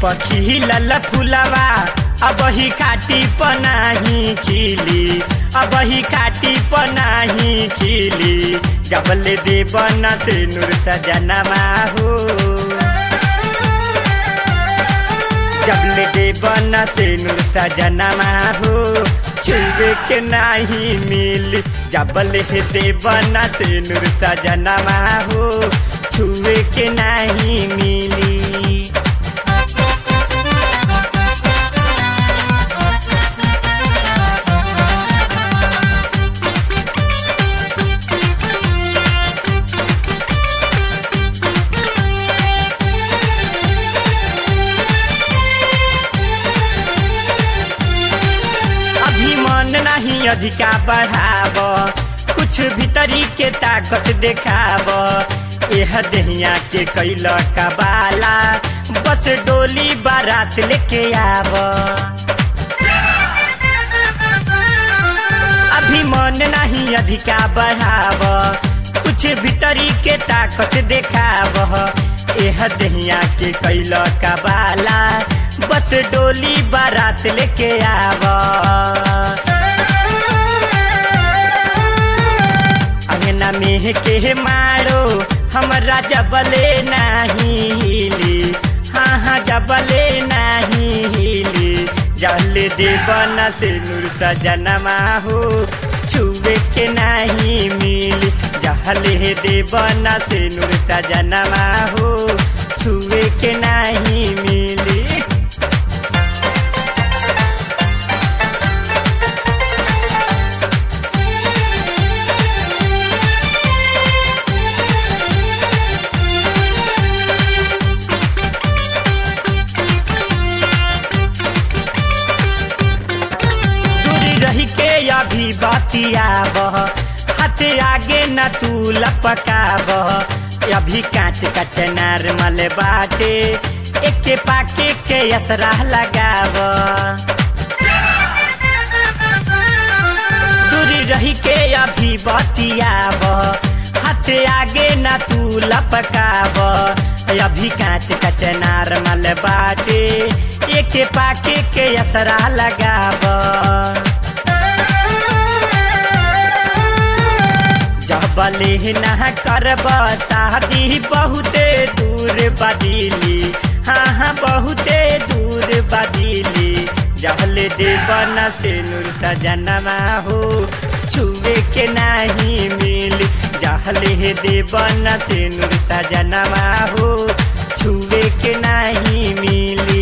पखी लल फुलवा अब ही काटी पनाही खिली अब ही काटी पनाही खिली जबले देवन से नूर सजनमा हो जबले देवन से नूर सजनमा हो छुए के नाही मिल जबले देवन से नूर सजनमा हो छुए के नाही मिली अभी मन नहीं अधिका बढ़ाव कुछ भीतरी के ताकत देखाव यह दहिया के कैल का बाला बस डोली बारात लेके आव अभी मन नहीं अधिका बढ़ाव कुछ भीतरी के ताकत देखाव यह दहिया के कैल का बाला बस डोली बारात लेके आव अंगना में के मारो हमरा जबले नाही हिली हाँ हाँ जबले नाही हिली जल देवन से नूर सजनमा हो छुए के नाही मिली जहले देवन से नूर सजनमा हो छुए के नाही मिली दूरी रही के अभी बतियाब हाथ आगे न तू लपकाब अभी कांच का चनार मल बाटे एके पाके के असरा लगाब दूरी रही के अभी बतियाब हाथ आगे न तू लपकाब अभी कांच का चनार मल बाटे एके पाके के असरा लगाब जबले ना करब शादी बहुते दूर बदिली हाँ हाँ बहुते दूर बदिली जहले देवन से नूर सजनमा हो छुए के नहीं मिली जहले देवन से नूर सजनमा हो छुए के नहीं मिली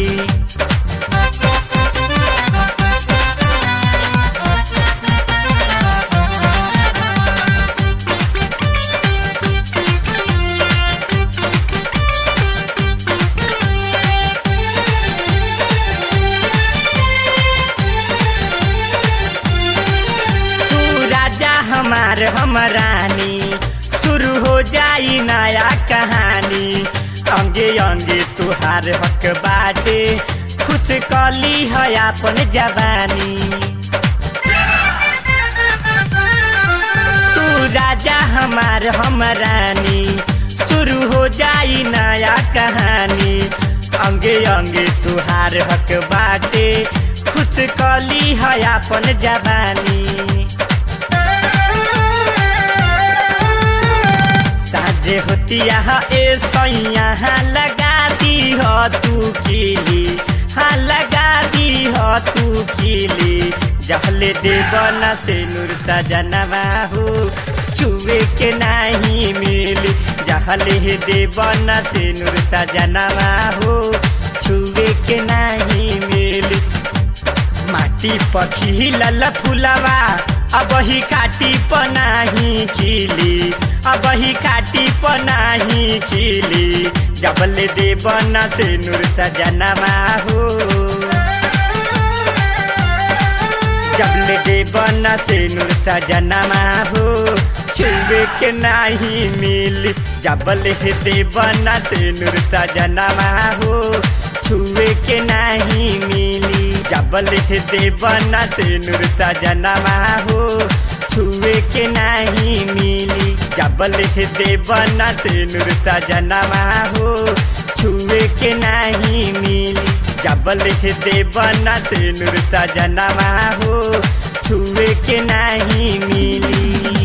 तू राजा हमार हम रानी शुरू हो जाई नया कहानी अंगे अंगे तुहार हक बाटे खुश कली है अपन जवानी तू राजा हमार हम रानी शुरू हो जाई नया कहानी अंगे अंगे तुहार हक बाटे खुश कली है अपन जवानी साझे होतिया ए सैया लगा दी हो तू खिली हाँ लगा दी हो तू खिली जहले देवन से नूर सजनवा हो छुए के नहीं मिली जहले देवन से नूर सजनवा हो छुए के नहीं मिली माटी पखी लल फुलवा अब ही काटी पनाही खिली अब ही काटी पनाही खिली जबले देवन से नूर सजनमा हो जबले देवन से नूर सजनमा हो छुए के नहीं मिली जबले देवन से नूर सजनमा हो छुए के नहीं मिली जबल देवन से नूर सजनमा हो छुए के नहीं मिली जबल देवन से नूर सजनमा हो छुए के नहीं मिली जबल हे देवना से नूर सजनवा हो छुए के नहीं मिली